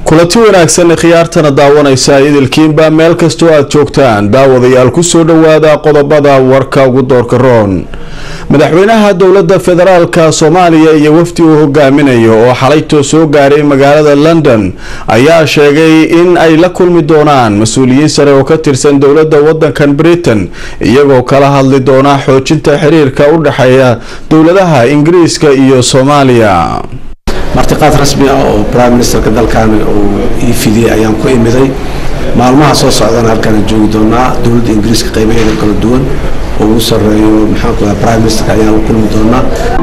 kulanti wanaagsan khiyaartana daawanaysa idilkiinba meel kastoo aad joogtaan daawadayaal kusoo dhawaada qodobada warka ugu doorka roon madaxweynaha dowlada federaalka soomaaliya iyo wafdi uu hogaaminayo oo xalaytoo soo gaaray magaalada london ayaa sheegay in ay la kulmi doonaan mas-uuliyiin sare oo ka tirsan dowlada wadankan britain iyagoo kala hadli doona xoojinta xiriirka u dhexeeya dowladaha ingiriiska iyo soomaaliya martiqaad rasmi ah oo prime ministerka dalkan uu ii fidiyey ayaan ku imiday maalmaha soo socdana halkaan joogi doonaa dowladda ingiriiska qaybaheeda kala duwan oo ugu sareeyo maxaanku daa prime ministerka ayaan u kulmi doonaa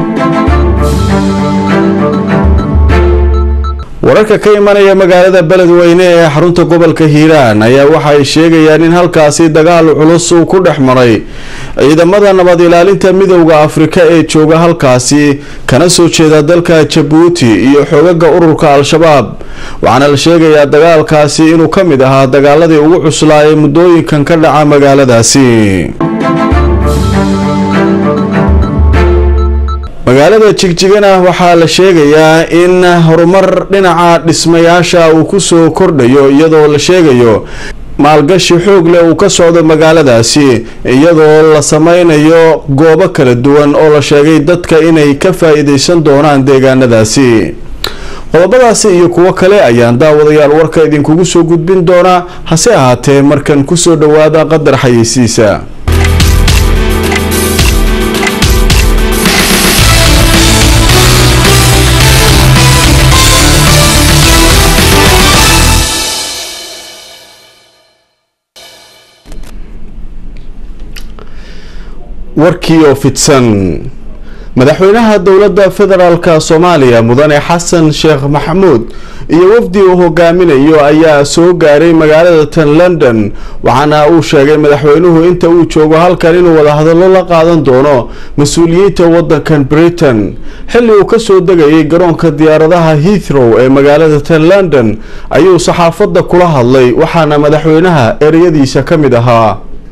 wararka ka imanaya magaalada beledweyne ee xarunta gobolka hiiraan ayaa waxa ay sheegayaan in halkaasi dagaal culus uu ku dhex maray ciidamada nabad ilaalinta midowda afrika ee jooga halkaasi kana soo jeeda dalka jabuuti iyo xoogaga ururka al-shabaab waxaana la sheegayaa dagaalkaasi inuu ka mid ahaa dagaaladii ugu cuslaa ee muddooyinkan ka dhaca magaaladaasi magaalada jigjigana waxaa la sheegayaa in horumar dhinaca dhismayaasha uu kusoo kordhayo iyadoo la sheegayo maalgashi xoog leh uu ka socdo magaaladaasi iyadoo la sameynayo goobo kala duwan oo la sheegay dadka inay ka faa-iideysan doonaan deegaanadaasi qodobadaasi iyo kuwo kale ayaan daawadayaal warka idinkugu soo gudbin doonaa hase ahaatee markan kusoo dhawaada qadar xayeysiisa warkii oo fidsan madaxweynaha dowlada federaalka soomaaliya mudane xasan sheekh maxamuud iyo wafdi uu hogaaminayo ayaa soo gaaray magaalada tan london waxaana uu sheegay madaxweynuhu inta uu joogo halkan inuu wadahadallo la qaadan doono mas-uuliyiinta wadankan britain xilli uu kasoo degayay garoonka diyaaradaha heathrow ee magaalada tan london ayuu saxaafadda kula hadlay waxaana madaxweynaha ereyadiisa ka mid ahaa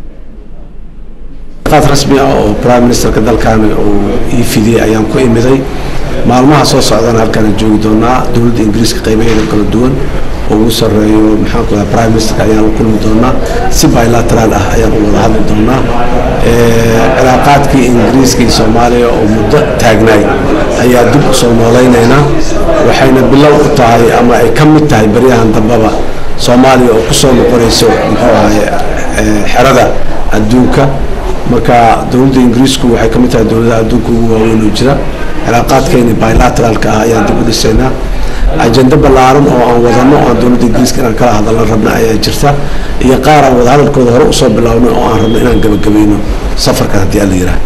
martiqaad rasmi ah oo prime ministerka dalkan uu ii fidiyey ayaan ku imiday maalmaha soo socdana halkaan joogi doonaa dowladda ingiriiska qaybaheeda kala duwan oo ugu sareeyo maxaanku daa prime ministerka ayaan u kulmi doonaa si bilateraal ah ayaan u wada hadli doonaa cilaaqaadkii ingiriiska iyo soomaaliya oo muddo taagnaay ayaa dib u soo noolaynaynaa waxayna bilow u tahay ama ay ka mid tahay baryahan dambeba soomaaliya oo kusoo noqonayso muxuu ahaye xerada adduunka marka dowladda ingiriisku waxay ka mid tahay dowladaha adduunka ugu waaweyn oo jira cilaaqaadkeeni bilateraalka ah ayaan dib u dhisaynaa ajendo ballaaran oo aan wadano aan dowladda ingiriiska inaan kala hadalna rabna ayaa jirta iyo qaar aan wadahadalkooda hore usoo bilownay oo aan rabno inaan gabagabayno safarkan haddii alla yiraah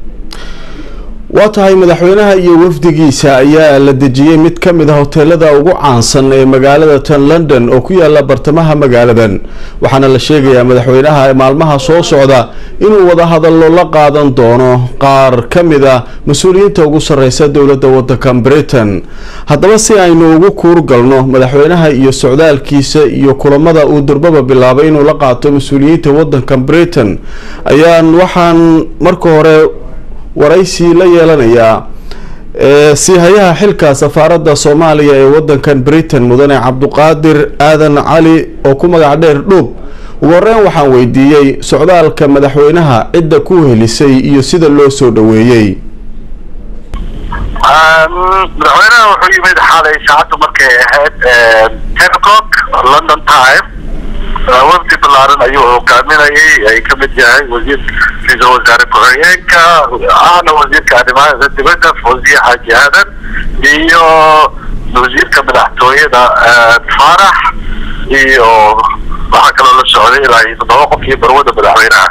waa tahay madaxweynaha iyo wafdigiisa ayaa la dejiyey mid ka mid a hoteelada ugu caansan ee magaalada tan london oo ku yaala bartamaha magaaladan waxaana la sheegayaa madaxweynaha maalmaha soo socda inuu wadahadallo la qaadan doono qaar ka mid a mas-uuliyiinta ugu sareysa dowlada wadankan britain haddaba si aynu ugu kuurgalno madaxweynaha iyo socdaalkiisa iyo kulamada uu durbaba bilaabay inuu la qaato mas-uuliyiinta wadankan britain ayaan waxaan marka hore waraysi la yeelanayaa siihayaha xilka safaaradda soomaaliya ee wadankan britain mudane cabduqaadir aadan cali oo ku magac dheer dhuub ugu horeyn waxaan weydiiyey socdaalka madaxweynaha cidda ku helisay iyo sida loo soo dhaweeyey madaxweynaha wuxuu yimid xalay saacaddu markay ahayd ten o'clock london time wafdi balaaran ayuu hogaaminayay ay ka mid yahay wasiir ra-iisul wasaare ku-xigeenka ahna wasiirka arrimaha dibadda fawziye xaaji aadan iyo wasiirka madaxtooyada faarax iyo waxaa kaloo la socday ilaa iyo toddoba qof iyo barwada madaxweynaha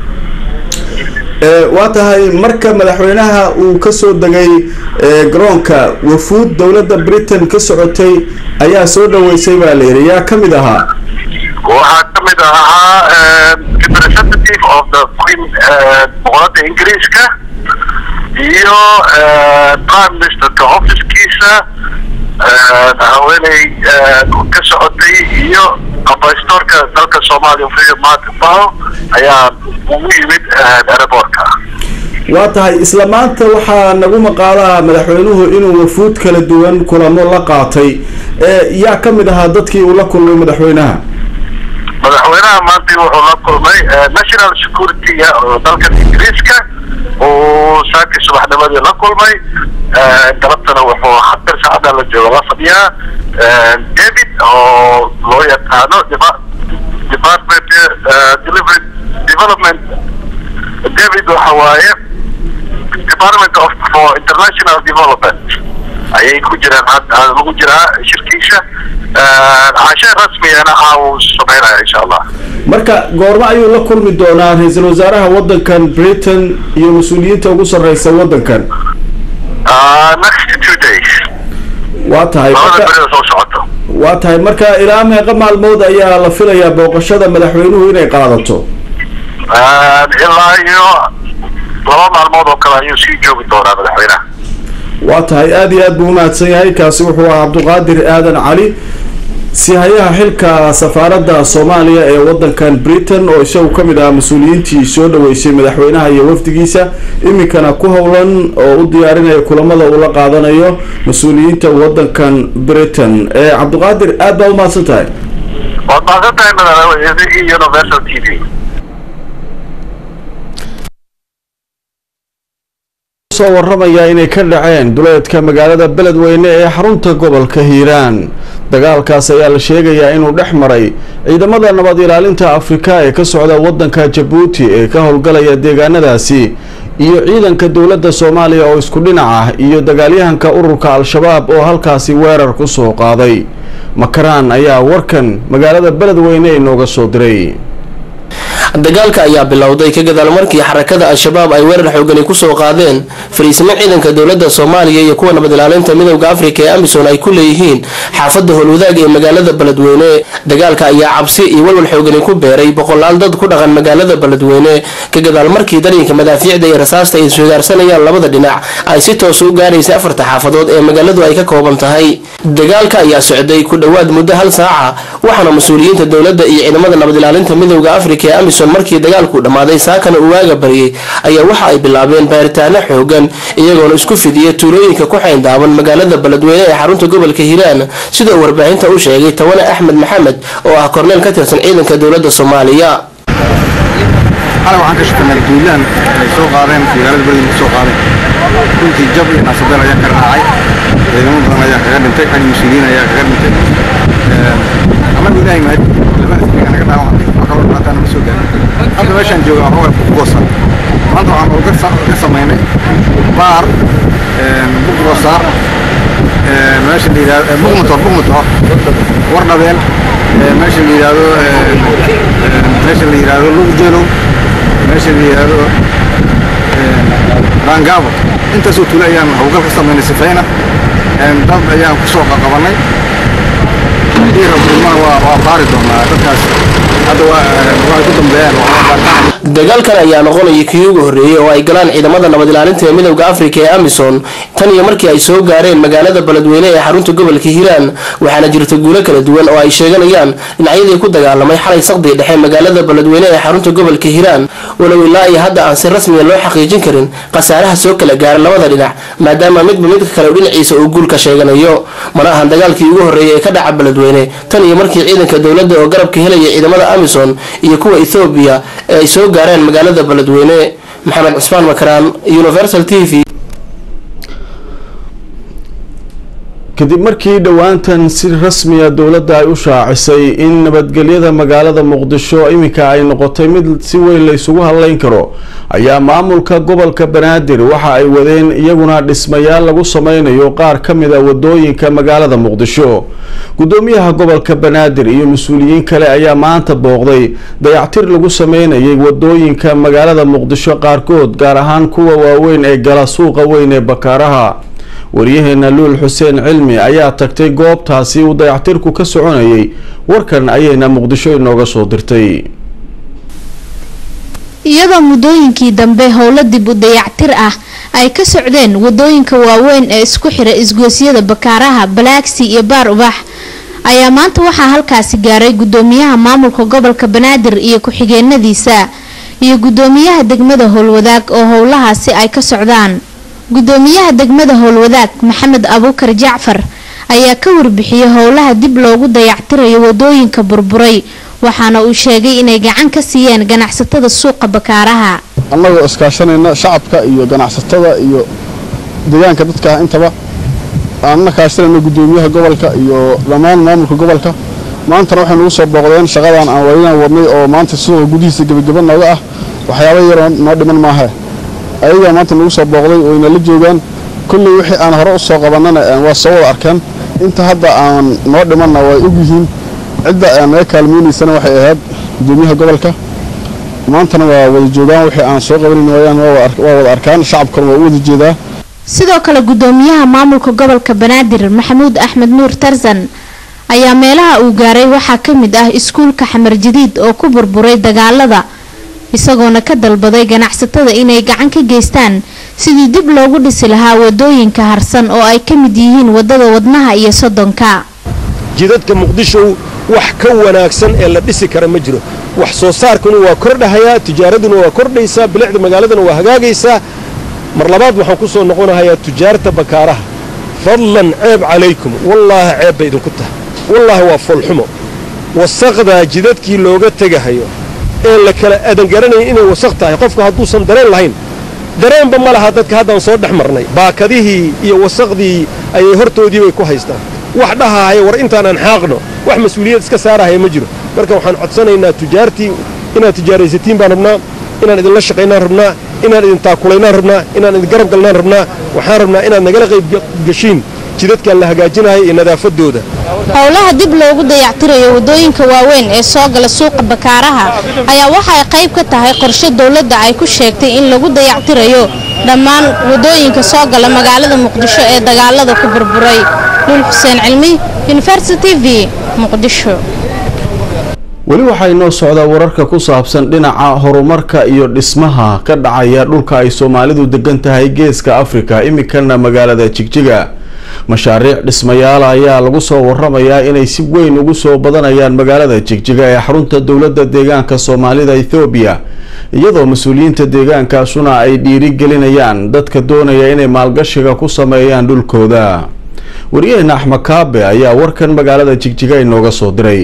waa tahay marka madaxweynaha uu kasoo degay garoonka wafuud dowladda britain ka socotay ayaa soo dhaweysay baa layidhi yaa ka mid ahaa waxaa ka mid ahaa representative of the queen boqorada ingiriiska iyo prime ministerka officekiisa haweeney ka socotay iyo ambasadorka dalka soomaaliya freedom martin bao ayaa ugu yimid aerobortka waa tahay isla maanta waxaa nagu maqaalaha madaxweynuhu inuu wafuud kala duwan kulamo la qaatay yaa ka mid ahaa dadkii uu la kulmay madaxweynaha madaxweynaha maanta wuxuu la kulmay national security-ga oo dalka ingiriiska uu saakii subaxnimadii la kulmay galabtana wuxuu hatar saacada la jooga la fadhiyaa david oo loo yaqaano department delivery development david waxa waaye department of for international development ayay ku jiraan hadda lagu jiraa shirkiisha cashe rasmiyana aa sameynaya insha allah marka goormo ayuu la kulmi doonaa ra-iisul wasaaraha wadankan britain iyo mas-uuliyiinta ugu sarreysa wadankan next two days waa tahay labada berida soo socoto waa tahay marka ilaa meeqa maalmood ayaa la filayaa booqashada madaxweynuhu inay qaadato ilaa iyo laba maalmood oo kale ayuu sii joogi doonaa madaxweynaha waa tahay aada iyo aad buu umahadsan yahay kaasi wuxuu ahaa cabdiqaadir aadan cali sihayaha xilka safaaradda soomaaliya ee wadankan britain oo isagu ka mid ahaa mas-uuliyiintii soo dhaweysay madaxweynaha iyo wafdigiisa iminkana ku howlan oo u diyaarinaya kulamada uu la qaadanayo mas-uuliyiinta wadankan britain ee cabdiqaadir aad baa umahadsan tahay waad mahadsan tahay madaxweyne universal t v soo waramaya inay ka dhaceen duleedka magaalada beledweyne ee xarunta gobolka hiiraan dagaalkaas ayaa la sheegayaa inuu dhex maray ciidamada nabad ilaalinta afrika ee ka socda wadanka jabuuti ee ka howlgalaya deegaanadaasi iyo ciidanka dowladda soomaaliya oo isku dhinac ah iyo dagaalyahanka ururka al-shabaab oo halkaasi weerar ku soo qaaday makaraan ayaa warkan magaalada beledweyne inooga soo diray dagaalka ayaa bilowday ka gadaal markii xarakada al-shabaab ay weerar xoogani kusoo qaadeen fariisimo ciidanka dowlada soomaaliya iyo kuwa nabad ilaalinta midowda afrika ee amisom ay ku leeyihiin xaafada howlwadaag ee magaalada beledweyne dagaalka ayaa cabsi iyo walwal xoogani ku beeray boqolaal dad ku dhaqan magaalada beledweyne ka gadaal markii darinka madaafiicda iyo rasaasta ay iswadaarsanayaan labada dhinac ay si toosa u gaaraysa afarta xaafadood ee magaaladu ay ka kooban tahay dagaalka ayaa socday ku dhowaad muddo hal saaca waxaana mas-uuliyiinta dowladda iyo ciidamada nabad ilaalinta midowda afrika ee amisom markii dagaalku dhammaaday saakana uu waaga baryay ayaa waxa ay bilaabeen baaritaano xoogan iyagoona isku fidiya tuulooyinka ku xayndaaban magaalada beledweyne ee xarunta gobolka hiiraan sidoo warbaahinta u sheegay tawane axmed maxamed oo ah korneel ka tirsan ciidanka dowladda soomaaliya xalay waxaan ka shaqeynay duulaan ay soo qaadeen magaalada beledweyne ku soo qaadeen runtii jab iyo naasabeel ayaa ka raacay ciidamo badan ayaa kaga dhintay xag mas-uuliyiin ayaa kaga dhintay annagu ilaahay mahad lama asriga naga dhaawacay wax kaloo dhibaataan ma soo gaarin hadda meeshaan jooga aan roobay ku goosan maanta waxaan uga ka samaynay baar bugrosaar meesha la yidhahdo bugmator bugmator wardhabeel meesha la yidhahdo meesha la yidhahdo lugjeelow meesha la yidhahdo baangaabo intaasoo tule ayaan hawlgal ka samaynay sifayna dad ayaan ku soo qaqabanay haddii rabnimana waa waa baari doonaa dadkaas hadda waa ku dambeeyaan dagaalkan ayaa noqonaya kii ugu horreeyey oo ay galaan ciidamada nabad ilaalinta ee midowda afrika ee amisom tan iyo markii ay soo gaareen magaalada beledweyne ee xarunta gobolka hiiraan waxaana jirta guulo kala duwan oo ay sheeganayaan dhinacyadii ku dagaalamay xalay saqdii dhexe magaalada beledweyne ee xarunta gobolka hiiraan walow ilaa iyo hadda aan si rasmiya loo xaqiijin karin khasaaraha soo kala gaara labada dhinac maadaama midba midka kale dhinaciisa uu guulka sheeganayo mana ahan dagaalkii ugu horreeyay ee ka dhaca beledweyne tan iyo markii ciidanka dowladda oo garabka helaya ciidamada amisom iyo kuwa ethoobiya ee ay soo gaareen magaalada beledweyne maxamed cusmaan makaraan universal t v kadib markii dhowaantan si rasmiya dowladda ay u shaacisay in nabadgelyada magaalada muqdisho iminka ay noqotay mid si weyn la isugu hadleyn karo ayaa maamulka gobolka banaadir waxa ay wadeen iyaguna dhismayaal lagu sameynayo qaar ka mid a wadooyinka magaalada muqdisho gudoomiyaha gobolka banaadir iyo mas-uuliyiin kale ayaa maanta booqday dayactir lagu sameynayay wadooyinka magaalada muqdisho qaarkood gaar ahaan kuwa waaweyn ee gala suuqa weyn ee bakaaraha waryaheena luul xuseen cilmi ayaa tagtay goobtaasi uu dayactirku ka soconayay warkan ayayna muqdisho inooga soo dirtay iyadoo muddooyinkii dambe howlo dib u dayactir ah ay ka socdeen wadooyinka waaweyn ee isku xira isgoosyada bakaaraha balaagsi iyo baar ubax ayaa maanta waxaa halkaasi gaaray gudoomiyaha maamulka gobolka banaadir iyo ku-xigeenadiisa iyo gudoomiyaha degmada howlwadaag oo howlahaasi ay ka socdaan gudoomiyaha degmada howlwadaag maxamed abuukar jacfar ayaa ka warbixiyey howlaha dib loogu dayactirayo wadooyinka burburay waxaana uu sheegay inay gacan ka siiyeen ganacsatada suuqa bakaaraha annagoo iskaashanayna shacabka iyo ganacsatada iyo deegaanka dadka intaba aanna kaashanayna gudoomiyaha gobolka iyo dhammaan maamulka gobolka maantana waxay nagu soo booqdeen shaqadan aan waynan wadnay oo maanta suuqa gudihiisa gebageba nooga ah waxyaaba yaroo noo dhiman maaha ayagaa maanta nagu soo booqday wayna la joogaan kulley wixii aan hore u soo qabannana waa soo wada arkeen inta hadda aan noo dhimanna way og yihiin cidda aan naga kaalmaynaysana waxay ahayd gudoomiyaha gobolka maantana waa wada joogaan wixii aan soo qabanayn waayaan waa wada arkaan shacabkana waa u wada jeedaa sidoo kale gudoomiyaha maamulka gobolka banaadir maxamuud axmed nuur tarzan ayaa meelaha uu gaaray waxaa ka mid ah iskuulka xamar jadiid oo ku burburay dagaalada isagoona ka dalbaday ganacsatada inay gacan ka geystaan sidii dib loogu dhisi lahaa wadooyinka harsan oo ay ka mid yihiin wadada wadnaha iyo soddonka jidadka muqdisho wax ka wanaagsan ee la dhisi kara ma jiro wax soo saarkuna waa kordhahayaa tijaaraduna waa kordhaysaa bilicda magaaladana waa hagaagaysaa mar labaad waxaan ku soo noqonahayaa tujaarta bakaaraha fadlan ceeb calaykum wallaahi ceeb bay idinku tahay wallaahi waa foolxumo wasaqdaa jidadkii looga tegahayo ee la kala adangaranaya inay wasaq tahay qofka hadduusan dareen lahayn dareenba ma laha dadka haddaan soo dhex marnay baakadihii iyo wasaqdii ayay hortoodii bay ku haystaan wax dhahahaya war intaanaan xaaqno wax mas-uuliyad iska saarahaya ma jiro marka waxaan codsanaynaa tujaartii inaad tijaaraysatiin baan rabnaa inaan idinla shaqaynaan rabnaa inaan idin taakulaynaan rabnaa inaan idin garab galnaan rabnaa waxaan rabnaa inaad nagala qayb gashiin jidadkan la hagaajinayo iyo nadaafadooda howlaha dib loogu dayactirayo wadooyinka waaweyn ee soo gala suuqa bakaaraha ayaa waxay qayb ka tahay qorshe dowladda ay ku sheegtay in lagu dayactirayo dhammaan wadooyinka soo gala magaalada muqdisho ee dagaalada ku burburay nuul xuseen cilmi university v muqdisho weli waxaa inoo socdaa wararka ku saabsan dhinaca horumarka iyo dhismaha ka dhacaya dhulka ay soomaalidu degan tahay geeska afrika iminkana magaalada jigjiga mashaariic dhismayaal ayaa lagu soo waramayaa inay si weyn ugu soo badanayaan magaalada jigjiga ee xarunta dowladda deegaanka soomaalida ethoobiya iyadoo mas-uuliyiinta deegaankaasuna ay dhiirigelinayaan dadka doonaya inay maalgashiga ku sameeyaan dhulkooda wariyaheena axmed kaabe ayaa warkan magaalada jigjiga inooga soo diray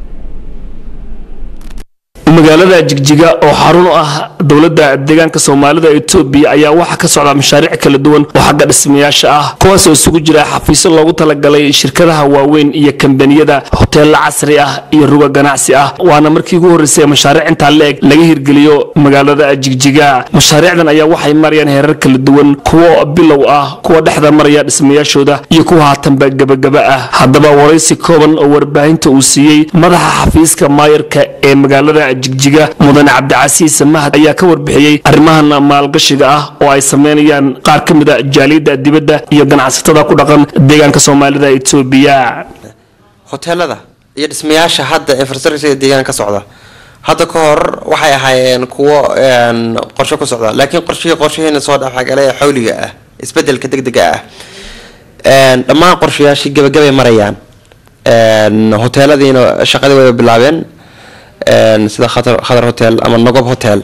magaalada jigjiga oo xarun u ah dowladda deegaanka soomaalida etoobiya ayaa waxaa ka socda mashaariic kala duwan oo xagga dhismayaasha ah kuwaasoo isugu jira xafiisyo loogu talagalay shirkadaha waaweyn iyo kambaniyada hoteella casri ah iyo ruga ganacsi ah waana markii ugu horreysay mashaariic intaa la-eg laga hirgeliyo magaalada jigjiga mashaariicdan ayaa waxay marayaan heerar kala duwan kuwo bilow ah kuwa dhexda maraya dhismayaashooda iyo kuwa haatanba gebagaba ah haddaba waraysi kooban oo warbaahinta uu siiyey madaxa xafiiska maayarka ee magaalada jigjiga mudane cabdicasiis mahad ayaa ka warbixiyey arrimahan maalgashiga ah oo ay sameynayaan qaar ka mid a jaaliyadda dibadda iyo ganacsatada ku dhaqan deegaanka soomaalida etoobiya hoteelada iyo dhismayaasha hadda infrastructurega deegaanka ka socda hadda ka hor waxay ahaayeen kuwo qorshe ku socda laakiin qorshihii qorshaheena soo dhexgalay ee xawliga ah isbedelka degdega ah dhammaan qorshayaashii gabagabay marayaan hoteeladiina shaqadii way bilaabeen sida khatar hotel ama nogob hotel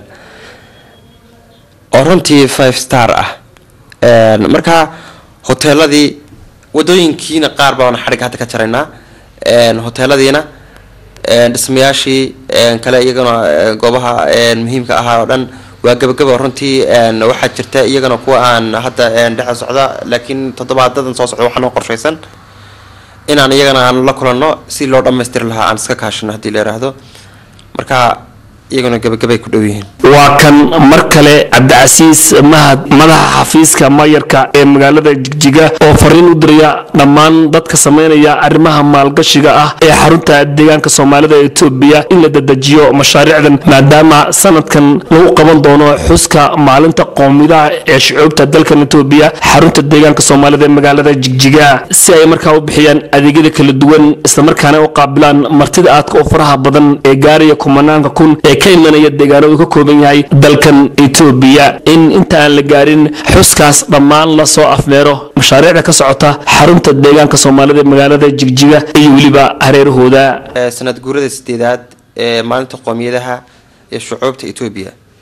oo runtii five star ah marka hoteeladii wadooyinkiina qaar baan xadhig hadda ka jaraynaa hoteeladiina dhismayaashii kale iyagana goobaha muhiimka ahaa oo dhan waa gabagaba runtii waxaa jirta iyagana kuwa aan hadda dhexe socda laakiin toddobaadadan soo socda waxaa noo qorshaysan inaan iyagana aan la kulanno si loo dhammaystiri lahaa aan iska kaashino haddii la yiraahdo marka iyaguna gabagabay ku dhow yihiin waa kan mar kale cabdicasiis mahad madaxa xafiiska maayarka ee magaalada jigjiga oo fariin u diraya dhammaan dadka sameynaya arrimaha maalgashiga ah ee xarunta deegaanka soomaalida etoobiya in la dedejiyo mashaariicdan maadaama sanadkan lagu qaban doono xuska maalinta qowmidaha ee shucuubta dalkan etoobiya xarunta deegaanka soomaalida ee magaalada jigjiga si ay markaa u bixiyaan adeegyada kala duwan islamarkaana u qaabilaan martida aadka u faraha badan ee gaaraya kumanaanka kun ee ka imanaya deegaanadu ka kooban yahay dalkan etoobiya in inta aan la gaarin xuskaas dhammaan lasoo afmeero mashaariicda ka socota xarunta deegaanka soomaalida ee magaalada jigjiga iyo weliba hareerahooda sanad guurada sideedaad ee maalinta qoomiyadaha ee shucuubta etoobiya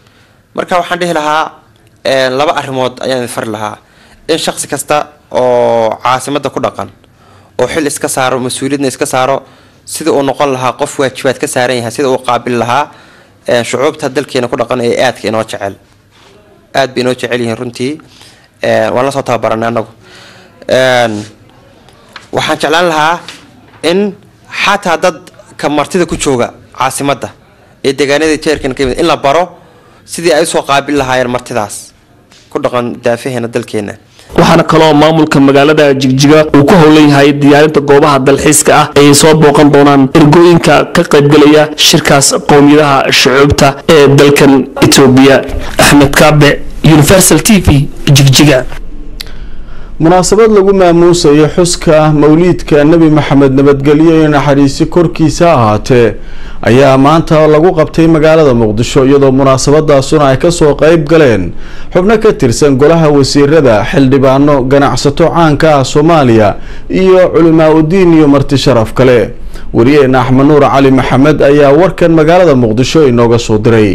marka waxaan dhihi lahaa een, laba arrimood ayaan idin fari lahaa in shaqsi kasta oo caasimadda ku dhaqan oo xil iska saaro mas-uuliyadna iska saaro sida uu noqon lahaa qof waajibaad ka saaran yahay sida uu qaabili lahaa een, shucuubta dalkeena ku dhaqan ee aadka inoo jecel aad bay inoo jecel yihiin runtii een, waan la soo tababaranay annagu een, waxaan jeclaan lahaa in xataa dadka martida ku jooga caasimadda ee deegaanada jeerkan ka yimid in la baro sidii ay usoo qaabil lahaayeen martidaas ku dhaqan daafaheena dalkeena waxaana kaloo maamulka magaalada jigjiga uu ku howlan yahay diyaarinta goobaha dalxiiska ah ay soo booqan doonaan ergooyinka ka qaybgelaya shirkaas qowmiyadaha shucuubta ee dalkan etoobiya axmed kaabe universal t v jigjiga munaasabad lagu maamuusayo xuska mawliidka nebi maxamed nabadgelyo iyo naxariisi korkiisa ahaatee ayaa maanta lagu qabtay magaalada muqdisho iyadoo munaasabadaasuna ay kasoo qeyb galeen xubno ka tirsan golaha wasiirada xildhibaano ganacsato caanka ah soomaaliya iyo culimaa udiin iyo marti sharaf kale wariyeena axmed nuur cali maxamed ayaa warkan magaalada muqdisho inooga soo diray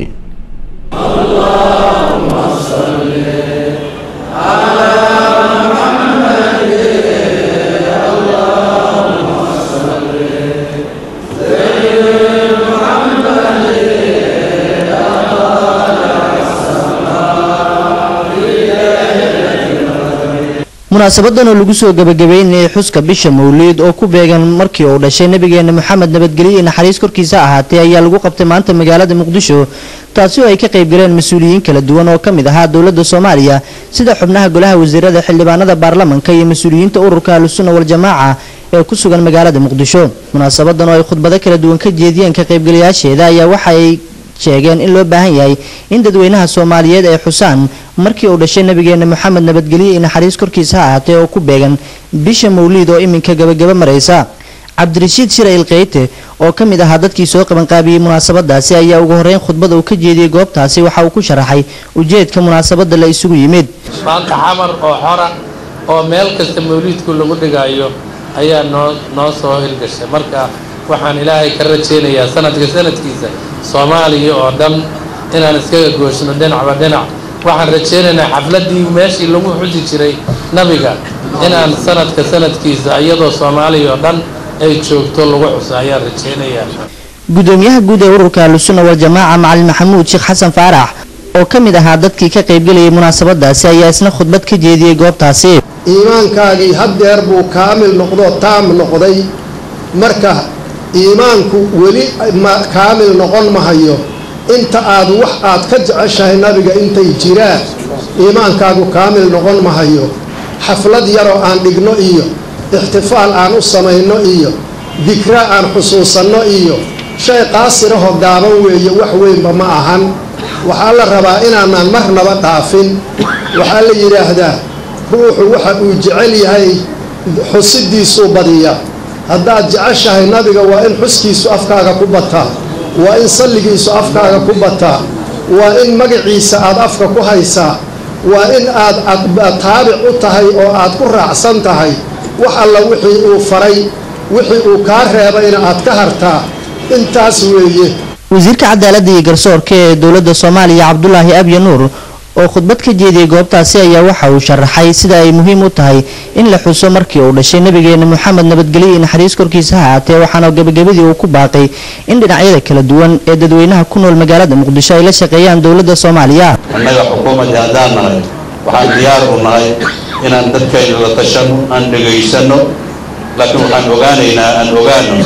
munaasabadan oo lagu soo gabagabeynayay xuska bisha mawliid oo ku beegan markii uu dhashay nabigeena moxamed nabadgelyo iyo naxariis korkiisa ahaatee ayaa lagu qabtay maanta magaalada muqdisho taasi oo ay ka qayb galeen mas-uuliyiin kala duwan oo ka mid ahaa dowladda soomaaliya sida xubnaha golaha wasiirada xildhibaanada baarlamanka iyo mas-uuliyiinta ururka ahlusunna waljamaaca ee ku sugan magaalada muqdisho munaasabadan oo ay khudbado kala duwan ka jeediyeen ka qaybgalayaasheeda ayaa waxa ay sheegeen in loo baahan yahay in dadweynaha soomaaliyeed ay xusaan markii uu dhashay nabigeena moxamed nabadgelyo iyo naxariis korkiisa ha ahaatee oo ku beegan bisha mawliid oo iminka gabagaba maraysa cabdirashiid shirayl keyte oo ka mid ahaa dadkii soo qabanqaabiyey munaasabadaasi ayaa ugu horeyn khudbada uu ka jeediyey goobtaasi waxa uu ku sharaxay ujeedka munaasabada la isugu yimid maanta xamar oo xora oo meel kasta mawliidku lagu dhigayo ayaa noo noo soo hirgashay marka waxaan ilaahay ka rajaynayaa sanadka sanadkiisa soomaaliya oo dhan inaan iskaga gooshno dhinacba dhinac waxaan rajaynaynaa xafladdii meeshii lagu xusi jiray nabiga inaan sanadka sanadkiisa iyadoo soomaaliya oo dhan ay joogto lagu xuso ayaan rajaynayaa gudoomiyaha guud ee ururka ahlusunna waljamaaca macalin maxamuud sheekh xasan faarax oo ka mid ahaa dadkii ka qaybgelayay munaasabadaasi ayaa isna khudbad ka jeediyey goobtaasi iimaankaagii haddeer buu kaamil noqdo taam noqday marka iimaanku weli ma kaamil noqon mahayo inta aad wax aad ka jeceshahay nabiga intay jiraan iimaankaagu kaamil noqon mahayo xaflad yaroo aan dhigno iyo ixtifaal aan u samayno iyo dikra aan xusuusanno iyo shay qaasirahoo gaaban weeye wax weynba ma ahan waxaa la rabaa inaanaan marnaba dhaafin waxaa la yidhaahdaa ruuxu waxa uu jecel yahay xusidiisuu badiya haddaad jeceshahay nabiga waa in xuskiisu afkaaga ku bataa waa in salligiisu afkaaga ku bataa waa in magaciisa aad afka ku haysaa waa in aad aad taabic u tahay oo aad ku raacsan tahay wax alla wixii uu faray wixii uu kaa reebayna aad ka hartaa intaas weeye wasiirka cadaaladda iyo garsoorka ee dowladda soomaaliya cabdulaahi abya nuur oo khudbad ka jeediyey goobtaasi ayaa waxa uu sharaxay sida ay muhiim u tahay in la xuso markii uu dhashay nabigeena moxamed nabadgelyo iyo naxariis korkiisa ha ahaatee waxaana gabagabadii uu ku baaqay in dhinacyada kala duwan ee dadweynaha ku nool magaalada muqdisho ay la shaqeeyaan dowladda soomaaliya annaga xukuumadda haddaan nahay waxaan diyaar u nahay inaan dadkayna la tashano aan dhegaysanno laakiin waxaan ogaanaynaa aan ogaano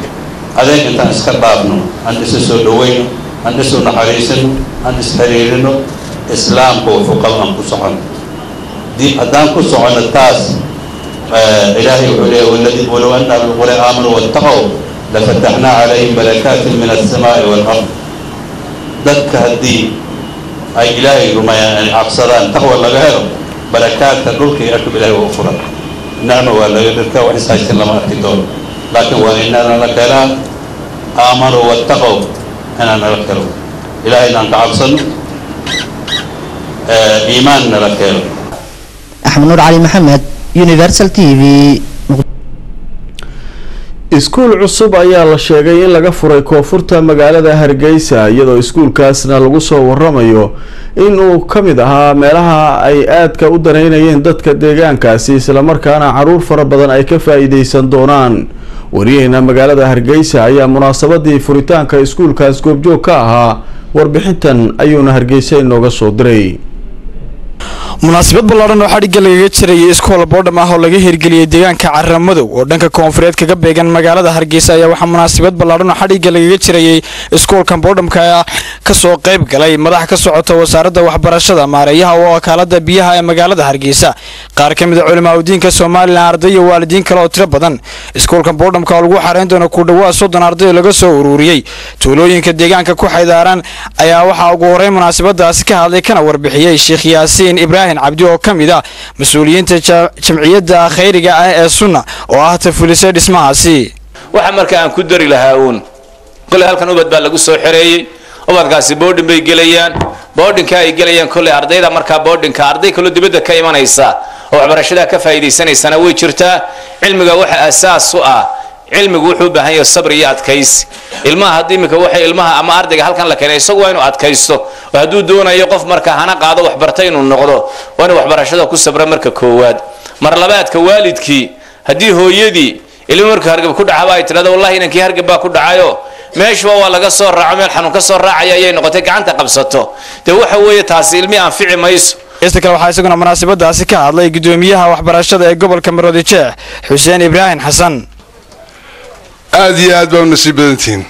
adeeg intaan iska dhaafno aan isa soo dhowayno aan isu naxariisano aan isxiriirino islaamku wuxuu qaba aan ku socono haddaan ku socono taas ilaahay wuxuu leeyahy waladi walow anna ahlulqura aamanuu wattaqow lafataxnaa calayhim barakaatin min alsamaa'i waalard dadka haddii ay ilaahay rumeeyaan ay cabsadaan taqwa laga helo barakaadka dhulka iyo arkab ilahay waa u furan nicmo waa laga dhirka wax ishaysan lama arki doono laakiin waa inana la kelaa aamanuu wattaqow inaan nala kelo ilaahay inaan ka cabsano iimaanna la keeno axmed nuur cali maxamed universal t v iskuul cusub ayaa la sheegay in laga furay koonfurta magaalada hargeysa iyadoo iskuulkaasna lagu soo waramayo in uu ka mid ahaa meelaha ay aadka u daneynayeen dadka deegaankaasi islamarkaana caruur fara badan ay ka faa-iideysan doonaan wariyaheena magaalada hargeysa ayaa munaasabadii furitaanka iskuulkaas goobjoog ka ahaa warbixintan ayuuna hargeysa inooga soo diray munaasabad ballaadhan oo xadhigga lagaga jirayay iskool boodham ah oo laga hirgeliyey deegaanka caramadow oo dhanka koonfureed kaga beegan magaalada hargeysa ayaa waxaa munaasabad ballaadhan oo xadhigga lagaga jirayay iskoolkan boodhamka ka soo qayb galay madax ka socota wasaaradda waxbarashada maareeyaha oo wakaalada biyaha ee magaalada hargeysa qaar ka mid a culimaa udiinka somalilan arday iyo waalidiin kale oo tiro badan iskoolkan boodhamka oo lagu xareyn doono ku dhawaad soddon arday laga soo ururiyey tuulooyinka deegaanka ku xaydaaran ayaa waxaa ugu horreyn munaasabadaasi ka hadlay kana warbixiyey sheekh yaasiin ibraahim cabdi oo ka mid ah mas-uuliyiinta jamciyadda khayriga ah ee sunna oo ah tafulisay dhismahaasi waxa marka aan ku dari lahaa uun koley halkan ubad baa lagu soo xereeyey ubadkaasi boodhin bay gelayaan boodhinka ay gelayaan koley ardayda markaa boodhinka arday kaloo dibadda ka imanaysa oo waxbarashada ka faa'iidaysanaysana way jirtaa cilmiga waxa asaas u ah cilmigu wuxuu u baahan yahay sabri iyo adkaysi ilmaha haddii iminka waxay ilmaha ama ardayga halkan la keenay isagu waa inuu adkaysto oo hadduu doonayo qof marka hana qaado waxbarta inuu noqdo waa inuu waxbarashada ku sabra marka koowaad mar labaadka waalidkii haddii hooyadii ilmi marka hargab ku dhacaba ay tidhahdo wallahi inankii hargab baa ku dhacayo meeshuba waa laga soo raaco meel xanuun ka soo raacaya ayay noqotay gacanta qabsato dee waxa weeye taasi ilmi anfici mayso ista kale waxaa isaguna munaasabadaasi ka hadlay gudoomiyaha waxbarashada ee gobolka maroodi jeex xuseen ibraahim xasan aada iyo aad baa u nasiib badantihiin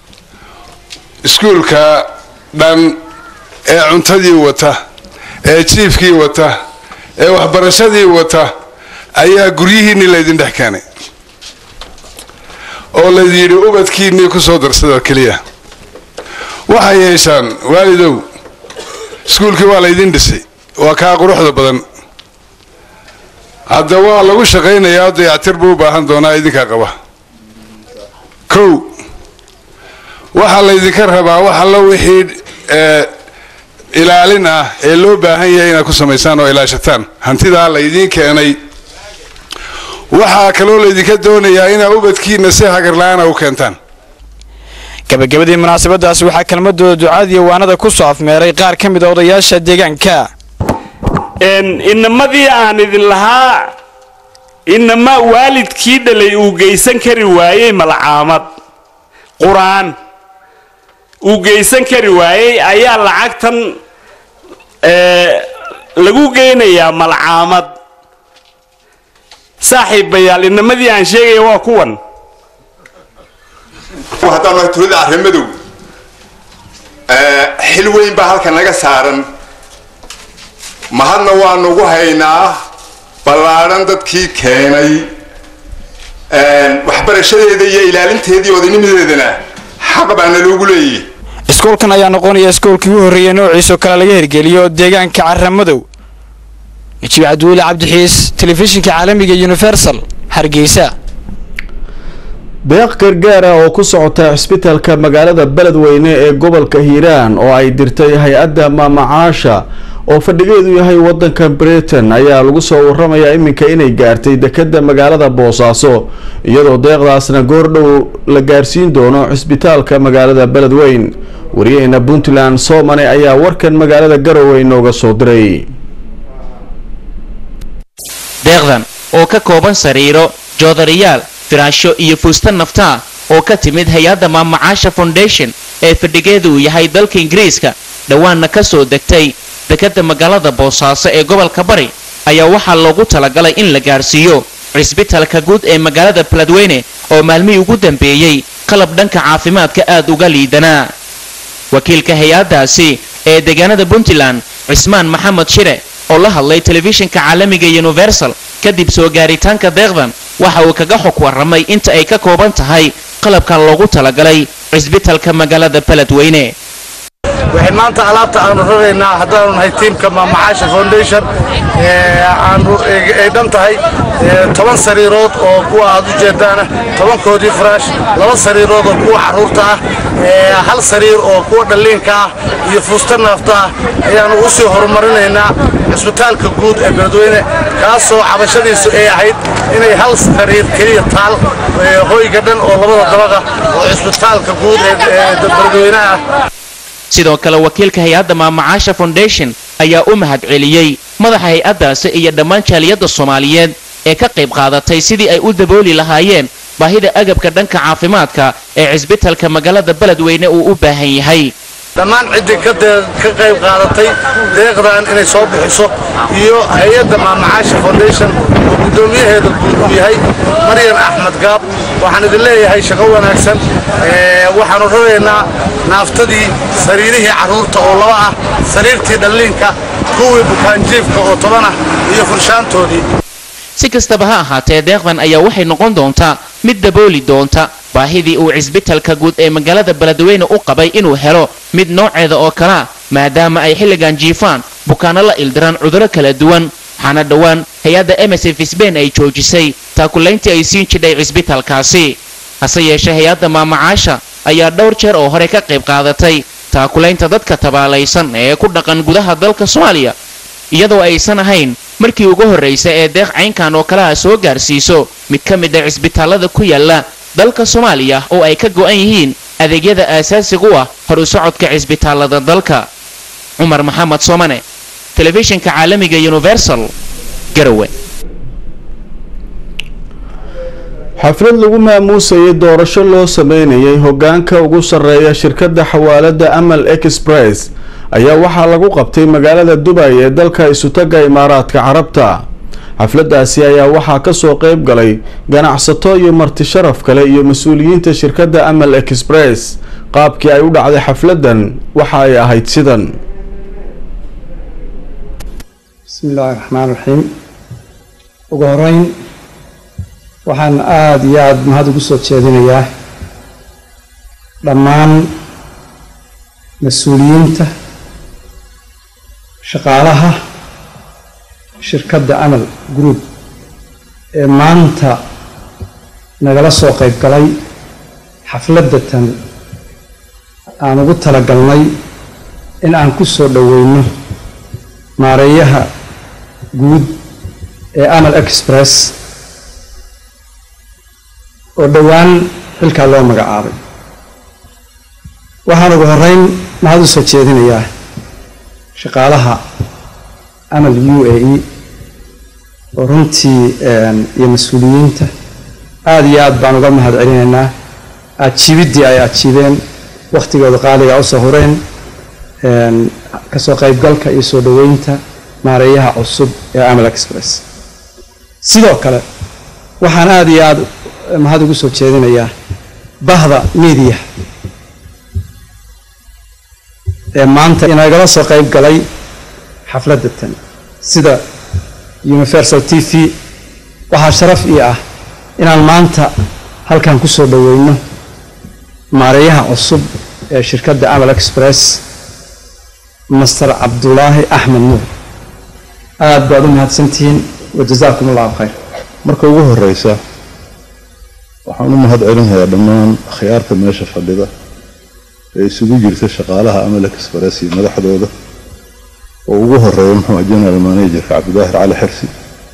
iskuulka dhan ee cuntadii wata ee jiifkii wata ee waxbarashadii wata ayaa guryihiinnii laydin dhex keenay oo laydin yidhi ubadkiinnii ku soo darsada keliya waxay yeeshaan waalidow iskuulkii waa laydin dhisay waa kaa quruxda badan hadda waa lagu shaqaynayaa dayactir buu u baahan doonaa idinkaa qaba kow waxaa laydinka rabaa wax allo wixii ilaalin ah ee loo baahan yahay inaad ku samaysaan oo ilaashataan hantidaa laydiin keenay waxaa kaloo laydinka doonayaa inaad ubadkiina si hagarla-aana u keentaan gabagabadii munaasabadaasi waxaa kelmadooda ducaadiiyo waanada ku soo afmeeray qaar ka mid a odayaasha deegaanka inamadii aan idin lahaa inama waalidkii dhalay uu geysan kari waayey malcaamad qur-aan uu geysan kari waayey ayaa lacagtan lagu geynayaa malcaamad saaxiibayaal inamadii aan sheegaya waa kuwan haddaan nahay tulada arrimadow xil weyn baa halkan naga saaran mahadna waanu ugu haynaa ballaadhan dadkii keenay waxbarashadeeda iyo ilaalinteedii odaynimadeedana xaq baana loogu leeyahy iskoolkan ayaa noqonaya iskoolkii ugu horreeyay noociisoo kale laga hirgeliyo deegaanka caramadow najiib cabdiweli cabdixiis telefishinka caalamiga universal hargeysa deeq gargaara oo ku socota cisbitaalka magaalada beledweyne ee gobolka hiiraan oo ay dirtay hay-adda maamacaasha oo fadhigeedu yahay wadanka britain ayaa lagu soo waramayaa iminka inay gaartay dekada magaalada boosaaso iyadoo deeqdaasna goordhow la gaarsiin doono cisbitaalka magaalada beledweyn wariyaheena puntland soomane ayaa warkan magaalada garowe inooga soo diray deeqdan oo ka kooban sariiro joodariyaal firaasho iyo fuusta naftaa oo ka timid hay-adda maamacaasha foundation ee fadhigeedu uu yahay dalka ingiriiska dhowaanna ka soo degtay dekadda magaalada boosaaso ee gobolka bari ayaa waxaa loogu talagalay in la gaarsiiyo cisbitalka guud ee magaalada beledweyne oo maalmihii ugu dambeeyey qalab dhanka caafimaadka aad uga liidanaa wakiilka hay-addaasi ee deegaanada puntland cismaan maxamed shire oo la hadlay telefishinka caalamiga universal kadib soo gaaritaanka deeqdan waxa uu kaga xog warramay inta ay ka kooban tahay qalabkan loogu talagalay cisbitalka magaalada beledweyne waxay maanta alaabta aanu raraynaa haddaanu nahay tiimka maamacaasha foundation aanu ay dhan tahay toban sariirood oo kuwa aad u jeedaana tobankoodii faraash laba sariirood oo kuwa carruurta ah hal sariir oo kuwa dhalliinka ah iyo fuusta naafta ah ayaanu u sii horumarinaynaa cisbitaalka guud ee beledweyne kaasoo cabashadiisu ay ahayd inay hal sariir keliya taal hoyga dhan oo labada dabaqa oo cisbitaalka guud ee beledweynaha ah sidoo kale wakiilka hay-adda maamacaasha foundation ayaa u mahadceliyey madaxa hay-addaasi iyo dhammaan jaaliyadda soomaaliyeed ee ka qayb qaadatay sidii ay u dabooli lahaayeen baahida agabka dhanka caafimaadka ee cisbitalka magaalada beledweyne uu u baahan yahay dhammaan ciddii ka qayb qaadatay deeqdan inay soo bixiso iyo hay-adda maamacaasha foundation oo guddoomiyaheeda guud uu yahay maryan axmed gaab waxaan idin leeyahay shaqo wanaagsan waxaanu raraynaa naaftadii sariirihii carruurta oo laba ah sariirtii dhalliinka kuwii bukaanjiifka oo toban ah iyo furshaantoodii si kastaba ha ahaatee deeqdan ayaa waxay noqon doontaa mid dabooli doonta baahidii uu cisbitalka guud ee magaalada beledweyne u qabay inuu helo mid nooceeda oo kalea maadaama ay xilligan jiifaan bukaano la ildiraan cuduro kala duwan waxaana dhowaan hay-adda msf sbain ay joojisay taakulayntii ay siin jidhay cisbitalkaasi hase yeeshee hay-adda maamacaasha ayaa dhowr jeer oo hore ka qayb qaadatay taakulaynta dadka tabaalaysan ee ku dhaqan gudaha dalka soomaaliya iyadoo aysan ahayn markii ugu horraysa ee deeq caynkan oo kalaha soo gaarsiiso mid ka mid a cisbitaalada ku yaala dalka soomaaliya oo ay ka go'an yihiin adeegyada aasaasiga u ah hor u socodka cisbitaalada dalka cumar maxamed soomane telefishinka caalamiga universal garowe xaflad lagu maamuusayay doorasho loo sameynayay hogaanka ugu sarreeya shirkadda xawaalada amal express ayaa waxaa lagu qabtay magaalada dubay ee dalka isutaga imaaraadka carabta xafladaasi ayaa waxaa kasoo qeyb galay ganacsato iyo marti sharaf kale iyo mas-uuliyiinta shirkadda amal express qaabkii ay u dhacday xafladan waxa ay ahayd sidan bismi illaahi raxmaan raxiim ugu horeyn waxaan aada iyo aada mahad ugu soo jeedinayaa dhammaan mas-uuliyiinta shaqaalaha shirkadda amal group ee maanta nagala soo qayb galay xafladatan aan ugu talagalnay in aan ku soo dhoweyno maareeyaha guud ee amal express oo dhowaan xilkaa loo magacaabay waxaan ugu horeyn mahad u soo jeedinayaa shaqaalaha amal u a e oo runtii iyo mas-uuliyiinta aada iyo aad baan uga mahad celinaynaa ajiibiddii ay ajiibeen wakhtigooda qaaliga usoo hureen kasoo qaybgalka iyo soo dhoweynta maareeyaha cusub ee amal express sidoo kale waxaan aada iyo aada mahad ugu soo jeedinayaa bahda media ee maanta inagala soo qayb galay xafladatan sida universal t v waxaa sharaf ii ah inaan maanta halkan ku soo dhoweyno maareeyaha cusub ee shirkadda amal express master cabdulaahi axmed nuur aada baad u mahadsantihiin wajazaakum allahu khayr marka ugu horeysa waxaan u mahad celinayaa dhammaan akhyaarta meesha fadhida ee isugu jirta shaqaalaha amal express iyo madaxdooda oo ugu horeeya muxuu ah general managerka cabdidaahir cali xirsi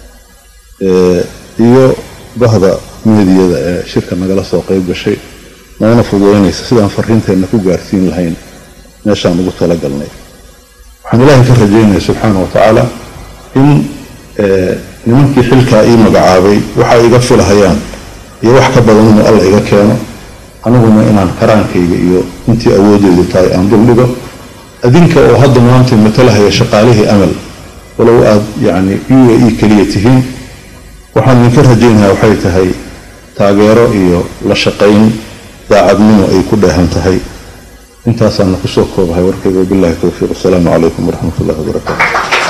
iyo bahda meediyada ee shirka nagala soo qayb gashay noona fududeynaysa sidaan fariinteenna ku gaarsiin lahayn meeshaan ugu talagalnay waxaan ilaahay ka rajaynaya subxaana wa tacaala in nimankii xilkaa ii magacaabay waxay iga filahayaan iyo wax ka badan inuu alla iga keeno aniguna inaan karaankayga iyo intii awoodeydu tahay aan duldhigo adinka oo hadda maanta matalahaya shaqaalihii amal walow aad yacni u a e keliya tihiin waxaan idinka rajaynayaa waxay tahay taageero iyo la shaqayn daacadnimo ay ku dheehan tahay intaasaana kusoo koobahay warkayga wabillahi towfiiq wasalaamu calaykum waraxmat ullahi wabarakaatu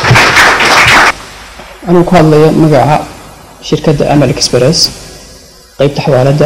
anuu ku hadlayo magaca shirkadda amal express qaybta xawaaladda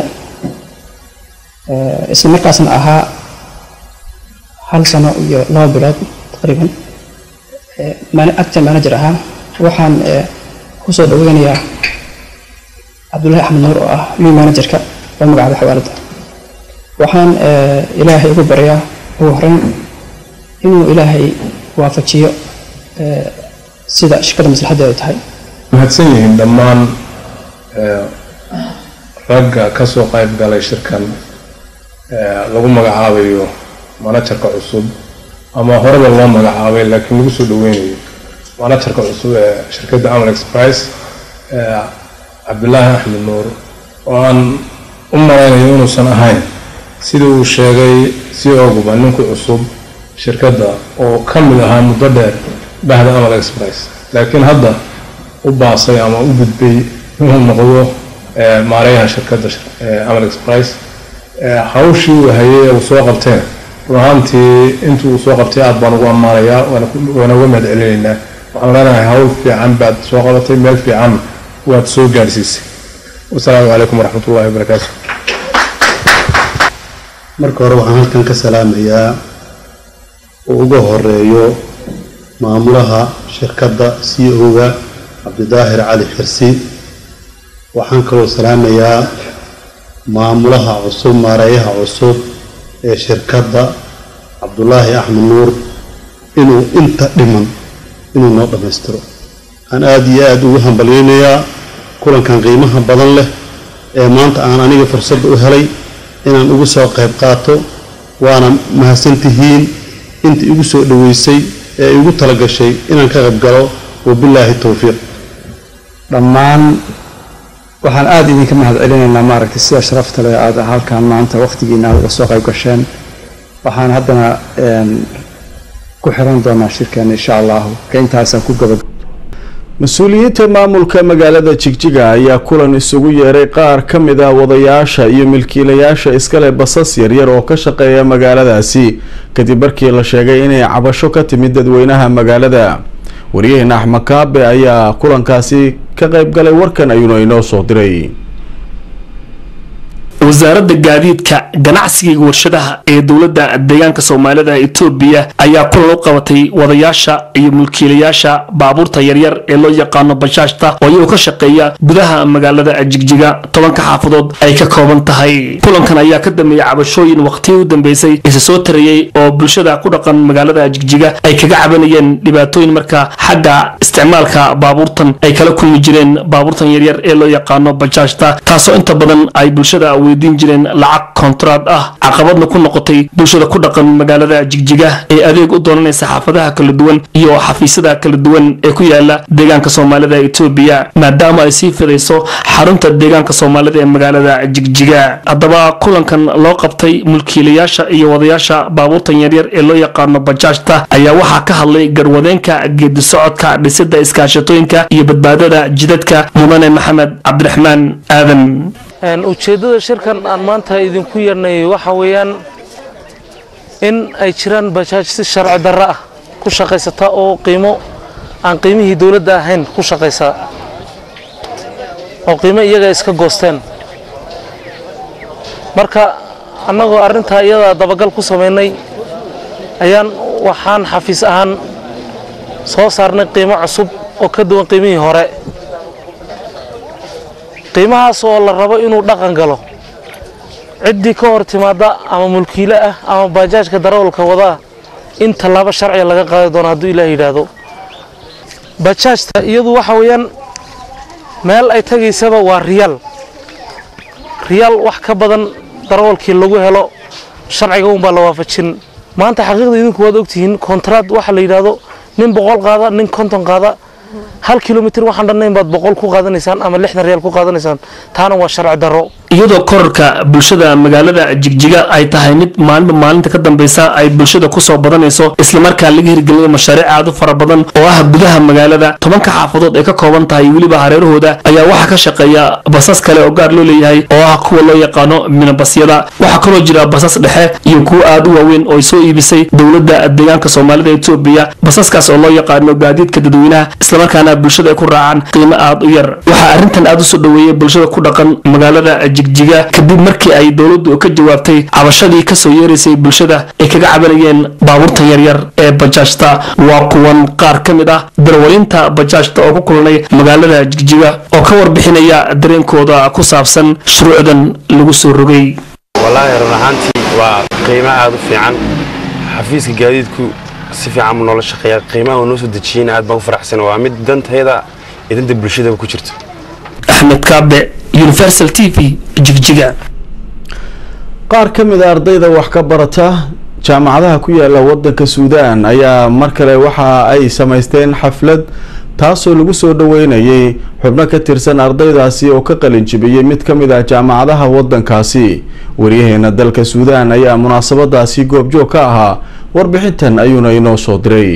isla markaasna ahaa hal sano iyo laba bilood taqriiban actor manager ahaa waxaan kusoo dhaweynayaa cabdullaahi axmed nuur oo ah new managerka oo magacaaba xawaaladda waxaan eh, ilaahay ugu baryaa ugu horeyn inuu ilaahay waafajiyo eh, sida shirkada maslaxadeedu tahay mahadsan yihiin dhammaan eh, ragga ka soo qayb galay shirkan eh, lagu magacaabayo manajarka cusub ama horeba loo magacaabay laakiin lagu soo dhaweynayo manajarka cusub ee shirkadda amal express eh, cabdulaahi axmed nuur oo aan u malaynayo inuusan ahayn sidii uu sheegay si oguba ninku cusub shirkadda oo ka mid ahaa muddo dheer bahda amal express laakiin hadda u baasay ama u gudbay inuu noqdo eh, maareeyaha shirkadda eh, amal express Eh, hawshii uu hayay ee uu soo qabteen run ahaantii intii uu soo qabtay aad baan ugu ammaanayaa waana ku- waana uga mahad celinaynaa waxaan leenahay hawl fiican baad soo qabatay meel fiican waad soo gaadhsiisay wasalaamu calaykum waraxmatullahi wabarakaatu marka hore waxaan halkan ka salaamayaa uu uga horeeyo maamulaha shirkadda c o-ga cabdidaahir cali xirsi waxaan kaloo salaamayaa maamulaha cusub maareeyaha cusub ee shirkadda cabdulaahi axmed nuur inuu inta dhiman inuu noo dhammaystiro waxaan aada iyo aada ugu hambalyeynayaa kulankan qiimaha badan leh ee maanta aan aniga fursadda u helay inaan ugu soo qayb qaato waana mahadsantihiin intii igu soo dhoweysay ee igu talagashay inaan ka qayb galo wabilaahi towfiiq dhammaan waxaan aada idinka mahad celinaynaa maaragtay sida sharafta leh aada halkan maanta waqtigiina aad uga soo qayb gasheen waxaan haddana een, ku xiran doonaa shirkan insha allahu ka intaasaan ku gaba mas-uuliyiinta maamulka magaalada jigjiga ayaa kulan isugu yeeray qaar ka mid ah wadayaasha iyo milkiilayaasha iskale basas yaryar oo ka shaqeeya magaaladaasi kadib markii la sheegay inay cabasho ka timid dadweynaha magaalada waryaheena axmed kaabe ayaa kulankaasi ka qayb galay warkan ayuuna inoo soo diray wasaaradda gaadiidka ganacsiga iyo warshadaha ee dowladda deegaanka soomaalida etoobiya ayaa kulan u qabatay wadayaasha iyo mulkiilayaasha baabuurta yaryar ee loo yaqaano bashaashta oo iyagoo ka shaqeeya gudaha magaalada jigjiga tobanka xaafadood ay ka kooban tahay kulankan ayaa ka dambeeyay cabashooyin waqtiyii u dambeysay isa soo tarayey oo bulshada ku dhaqan magaalada jigjiga ay kaga cabanayeen dhibaatooyin marka xagga isticmaalka baabuurtan ay kala kulmi jireen baabuurtan yaryar ee loo yaqaano bajaajta taasoo inta badan ay bulshada weydiin jireen lacag kontraad ah caqabadna ku noqotay bulshada ku dhaqan magaalada jigjiga ee adeeg u doonanaysa xaafadaha kala duwan iyo xafiisyada kala duwan ee ku yaala deegaanka soomaalida etoobiya maadaama ay sii fidayso xarunta deegaanka soomaalida ee magaalada jigjiga haddaba kulankan loo qabtay mulkiilayaasha iyo wadayaasha baabuurtan yaryar ee loo yaqaano bajaajta ayaa waxaa ka hadlay garwadeenka geedi socodka dhisida iskaashatooyinka iyo badbaadada jidadka mudane maxamed cabdiraxmaan aadan Een, ujeeddada shirkan aan maanta idinku yeernay waxa weeyaan in ay jiraan bajaaj si sharci darro ah ku shaqaysata oo qiimo aan qiimihii dowladda ahayn ku shaqaysa oo qiimo iyaga iska goosteen marka annagoo arrintaa iyada dabagal ku samaynay ayaan waxaan xafiis ahaan soo saarnay qiimo cusub oo ka duwan qiimihii hore qiimahaas oo la rabo inuu dhaqan galo ciddii ka hor timaada ama mulkiile ah ama baajaajka darawalka wada ah in tallaabo sharciga laga qaadi doono hadduu ilaah yidhaahdo bajaajta iyadu waxa weeyaan meel ay tagaysaba waa riyaal riyaal wax ka badan darawalkii lagu helo sharciga unbaa la waafajin maanta xaqiiqda idinku waad ogtihiin kontraad waxa la yidhaahdo nin boqol qaada nin konton qaada hal kilomitir waxaan dhannayn baad boqol ku qaadanaysaan ama lixdan riyaal ku qaadanaysaan taana waa sharci darro iyadoo korarka bulshada magaalada jigjiga ay tahay mid maalinba maalinta ka dambeysa ay bulshada kusoo badanayso islamarkaa laga hirgelinayo mashaariic aad u fara badan oo ah gudaha magaalada tobanka xaafadood ay ka kooban tahay weliba hareerahooda ayaa waxaa ka shaqeeya basas kale oo gaar loo leeyahay oo ah kuwa loo yaqaano minabasyada waxaa kaloo jira basas dhexe iyo kuwo aad u waaweyn oo ay soo iibisay dowladda deegaanka soomaalida etoobiya basaskaas oo loo yaqaano gaadiidka dadweynaha islamarkaana bulshada ay ku raacaan qiimo aad u yar waxaa arrintan aad u soo dhoweeyay bulshada ku dhaqan magaalada jigjiga kadib markii ay dowladdu ka jawaabtay cabashadii kasoo yeeraysay bulshada ay kaga cabanayeen baabuurtan yaryar ee bajaajta waa kuwan qaar ka mid ah darwalinta bajaajta oo ku kulanay magaalada jigjiga oo ka warbixinaya dareenkooda ku saabsan shuruucdan lagu soo rogay wallaahi run ahaantii waa qiimo aada u fiican xafiiska gaadiidku si fiican buu noola shaqeeyaa qiimaha uu noo soo dejiyeyna aad baan u faraxsan waa mid dantayda iyo danta bulshadaba ku jirto axmed kaabe universal t v jigjiga qaar ka mid a ardayda wax ka barata jaamacadaha ku yaala wadanka suudaan ayaa mar kale waxa ay samaysteen xaflad taasoo lagu soo dhaweynayay xubno ka tirsan ardaydaasi oo ka qalin jibiyey mid ka mid ah jaamacadaha wadankaasi waryaheena dalka suudaan ayaa munaasabadaasi goobjoog ka ahaa warbixintan ayuuna inoo soo diray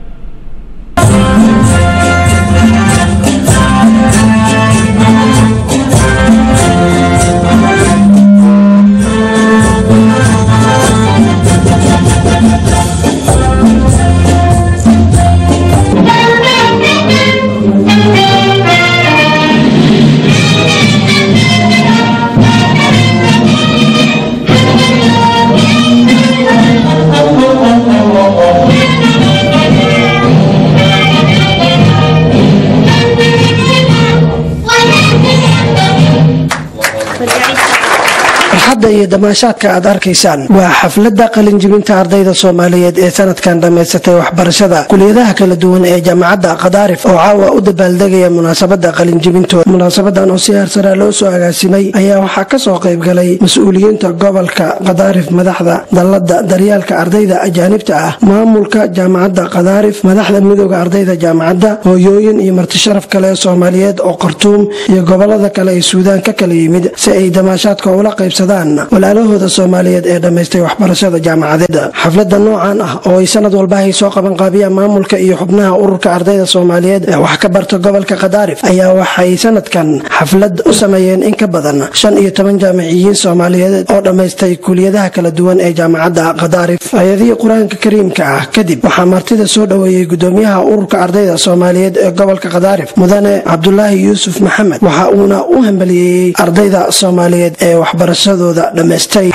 farxadda iyo damaashaadka aad arkaysaan waa xafladda qalinjibinta ardayda soomaaliyeed ee sanadkan dhammaysatay waxbarashada kuliyadaha kala duwan ee jaamacadda qadaarif oo caawa u dabaaldegaya munaasabadda qalinjibintooda munaasabadan oo si heersara loo soo agaasimay ayaa waxaa kasoo qaybgalay mas-uuliyiinta gobolka qadaarif madaxda dallada daryaalka ardayda ajaanibta ah maamulka jaamacadda qadaarif madaxda midooda ardayda jaamacadda hooyooyin iyo martisharaf kale ee soomaaliyeed oo khartuum iyo gobolada kale ee suudaan ka kala yimid si ay damaashaadka ula qaybsadaan walaalahooda soomaaliyeed ee dhammaystay waxbarashada jaamacadeed xaflada noocan ah oo ay sanad walba ay soo qaban qaabiyaan maamulka iyo xubnaha ururka ardayda soomaaliyeed ee wax ka barta gobolka qadaarif ayaa waxay sanadkan xaflad u sameeyeen in ka badan shan iyo toban jaamiciyiin soomaaliyeed oo dhammaystay kuliyadaha kala duwan ee jaamacadda qadaarif ayadihii qur-aanka kariimka ah kadib waxaa martida soo dhoweeyey gudoomiyaha ururka ardayda soomaaliyeed ee gobolka qadaarif mudane cabdulaahi yuusuf maxamed waxa uuna u hambaliyeeyey ardayda soomaaliyeed ee waxbarashadooda dhammaystay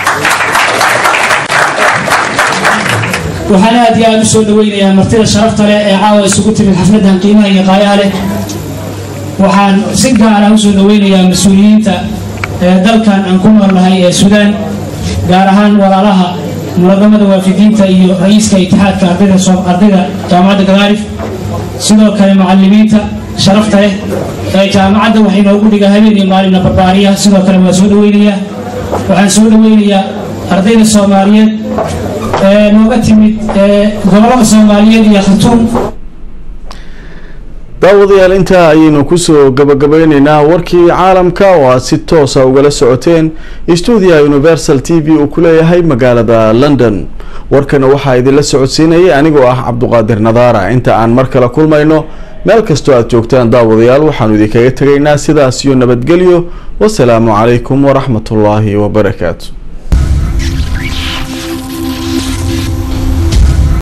waxaan aad iyo aada u soo dhaweynayaa martida sharafta leh ee caawa isugu timid xafladan qiimaha iyo qaayaha leh waxaan si gaara usoo dhaweynayaa mas-uuliyiinta ee dalkan aan ku noolnahay ee suudaan gaar ahaan walaalaha munaadamada waafidiinta iyo ra-iiska itixaadka ardayda ardayda jaamacadda gadaarif sidoo kale macalimiinta sharafta leh ee jaamacadda waxay noogu dhigaa habeen iyo maalina barbaariya sidoo kale waa soo dhaweynayaa waxaan soo dhaweynayaa ardayda soomaaliyeed ee nooga timid gobolada soomaaliyeed iyo khartuum daawadayaal intaa ayaynu kusoo gabagabeyneynaa warkii caalamka oo aad si toosa ugala socoteen stuudiyaha universal t v uu ku leeyahay magaalada london warkana waxaa idinla socodsiinayay anigoo ah cabduqaadir nadaara inta aan mar kale kulmayno meel kastoo aad joogtaan daawadayaal waxaanu idinkaga tegaynaa sidaas iyo nabadgelyo wasalaamu calaykum waraxmatullaahi wabarakaatu